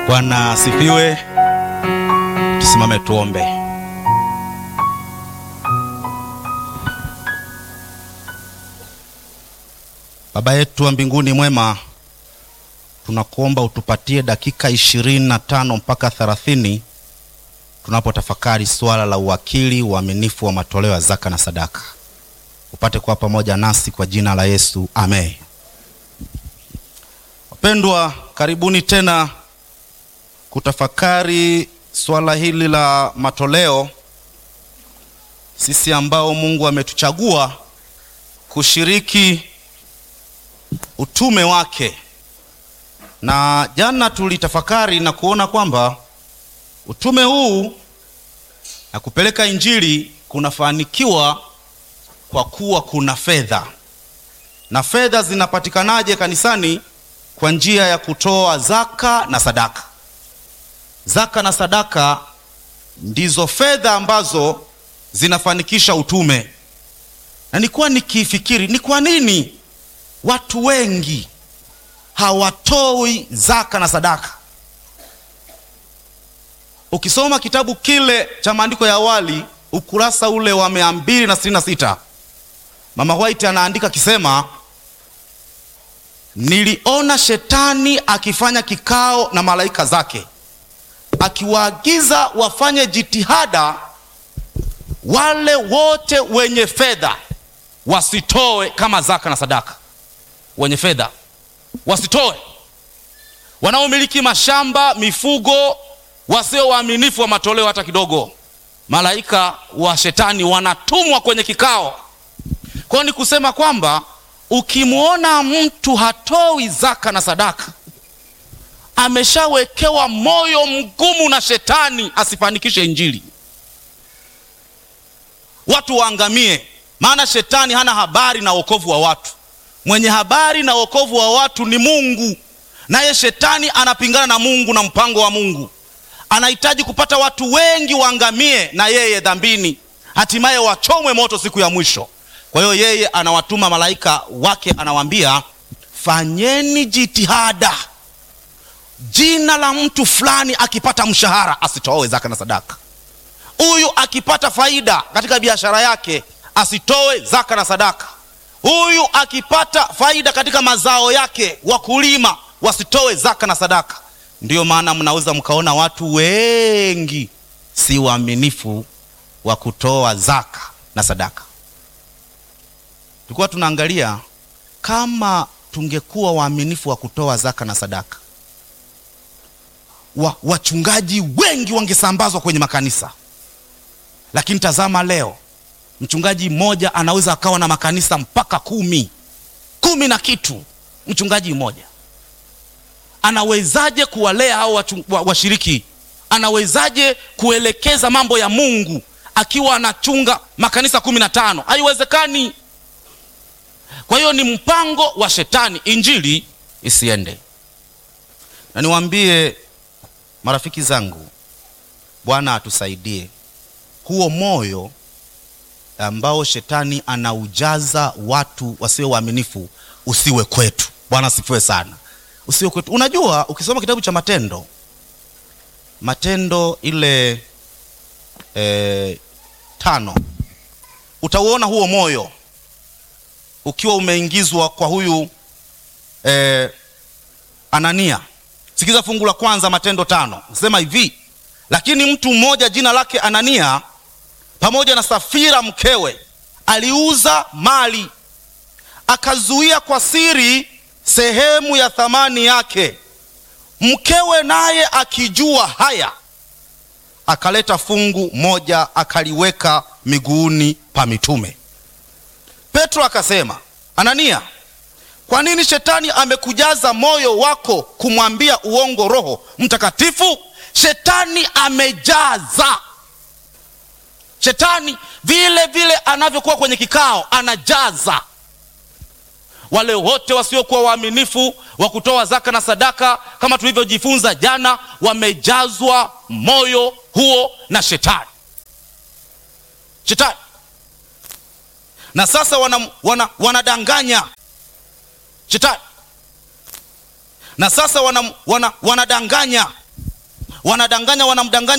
Bwana asifiwe. Tusimame tuombe. Baba yetu wa mbinguni mwema, tunakuomba utupatie dakika ishirini na tano mpaka thelathini tunapotafakari suala la uwakili, uaminifu wa matoleo ya zaka na sadaka. Upate kuwa pamoja nasi kwa jina la Yesu, amen. Wapendwa, karibuni tena kutafakari swala hili la matoleo, sisi ambao Mungu ametuchagua kushiriki utume wake. Na jana tulitafakari na kuona kwamba utume huu na kupeleka injili kunafanikiwa kwa kuwa kuna fedha. Na fedha zinapatikanaje kanisani? Kwa njia ya kutoa zaka na sadaka. Zaka na sadaka ndizo fedha ambazo zinafanikisha utume. Na nilikuwa nikifikiri ni kwa nini watu wengi hawatoi zaka na sadaka. Ukisoma kitabu kile cha maandiko ya awali ukurasa ule wa mia mbili na sitini na sita Mama White anaandika akisema, niliona shetani akifanya kikao na malaika zake akiwaagiza wafanye jitihada wale wote wenye fedha wasitoe kama zaka na sadaka. Wenye fedha wasitoe, wanaomiliki mashamba, mifugo, wasio waaminifu wa matoleo hata kidogo. Malaika wa shetani wanatumwa kwenye kikao. Kwa hiyo ni kusema kwamba ukimwona mtu hatoi zaka na sadaka ameshawekewa moyo mgumu na shetani asifanikishe injili, watu waangamie. Maana shetani hana habari na wokovu wa watu. Mwenye habari na wokovu wa watu ni Mungu, naye shetani anapingana na Mungu na mpango wa Mungu. Anahitaji kupata watu wengi waangamie na yeye dhambini, hatimaye wachomwe moto siku ya mwisho. Kwa hiyo yeye anawatuma malaika wake, anawaambia fanyeni jitihada jina la mtu fulani akipata mshahara asitoe zaka na sadaka. Huyu akipata faida katika biashara yake asitoe zaka na sadaka. Huyu akipata faida katika mazao yake, wakulima wasitoe zaka na sadaka. Ndiyo maana mnaweza mkaona watu wengi si waaminifu wa kutoa zaka na sadaka. Tulikuwa tunaangalia kama tungekuwa waaminifu wa kutoa zaka na sadaka wa, wachungaji wengi wangesambazwa kwenye makanisa, lakini tazama leo, mchungaji mmoja anaweza akawa na makanisa mpaka kumi kumi na kitu. Mchungaji mmoja anawezaje kuwalea hao washiriki? Anawezaje kuelekeza mambo ya Mungu akiwa anachunga makanisa kumi na tano? Haiwezekani. Kwa hiyo ni mpango wa shetani injili isiende, na niwaambie marafiki zangu, Bwana atusaidie huo moyo ambao shetani anaujaza watu wasio waaminifu usiwe kwetu. Bwana asifiwe sana, usiwe kwetu. Unajua, ukisoma kitabu cha Matendo, Matendo ile e, tano, utauona huo moyo ukiwa umeingizwa kwa huyu e, Anania. Sikiza fungu la kwanza Matendo tano, nasema hivi: lakini mtu mmoja jina lake Anania pamoja na Safira mkewe aliuza mali, akazuia kwa siri sehemu ya thamani yake. Mkewe naye akijua haya, akaleta fungu moja akaliweka miguuni pa mitume. Petro akasema, Anania, kwa nini shetani amekujaza moyo wako kumwambia uongo Roho Mtakatifu? Shetani amejaza. Shetani vile vile anavyokuwa kwenye kikao, anajaza wale wote wasiokuwa waaminifu wa kutoa zaka na sadaka, kama tulivyojifunza jana, wamejazwa moyo huo na shetani. Shetani na sasa wana, wana, wanadanganya shetani na sasa wana, wana, wanadanganya wanadanganya wanamdanganya